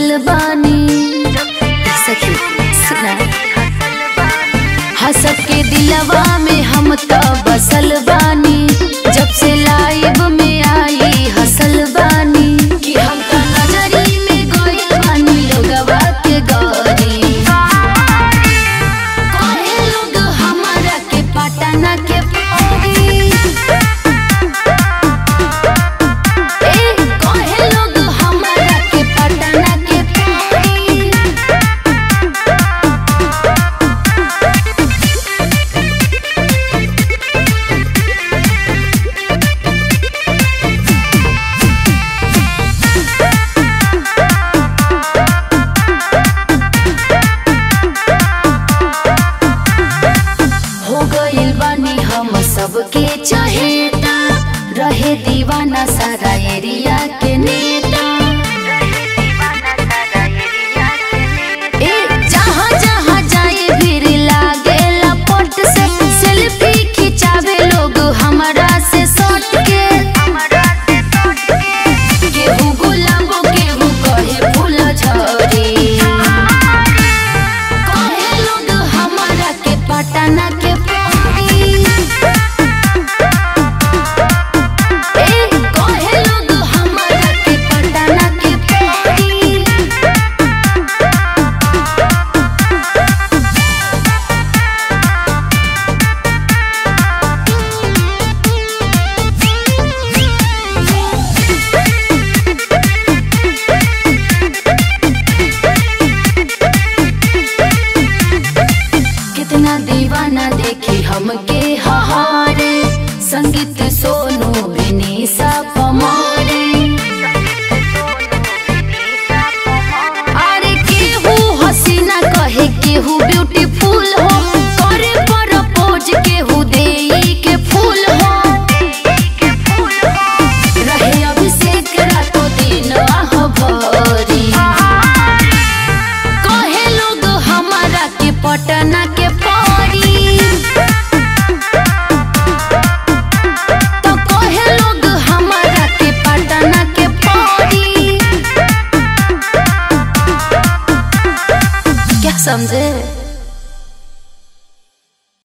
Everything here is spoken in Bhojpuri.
हसल बानी सखी सुना हंसत के दिलवा में हम तो बसल बानी जब से लाइव में आई हसल बानी कि हम तो नजरी में गइल बानी लोगवा के गरी कहे लोग हमारा के पटना के परी ए कहे लोग हमारा के पटना के परी हो गइल बानी हम सबके चहेता रहे दीवाना सारा एरिया के नेता ए जहाँ जहाँ जाए भीड़ लागे लपट से सेल्फी खिंचावे लोग हमरा से सट के केहू गुलाबो केहू कहे फूल झरी कहे लोग हमरा के पटना के परी ए कहे लोग हमरा के पटना के परी कितना दीवाना देखी हमके हहारे संगीत सोनू विनीसा पमारे अरे केहू हसीना कहे केहू ब्यूटीफुल हो करे प्रपोज केहू देई के फूल हो रहे अभिषेक रातो दिन आह भरी कहे लोग हमारा के पटना के परी तो कहे लोग हमारा के पटना के परी क्या समझे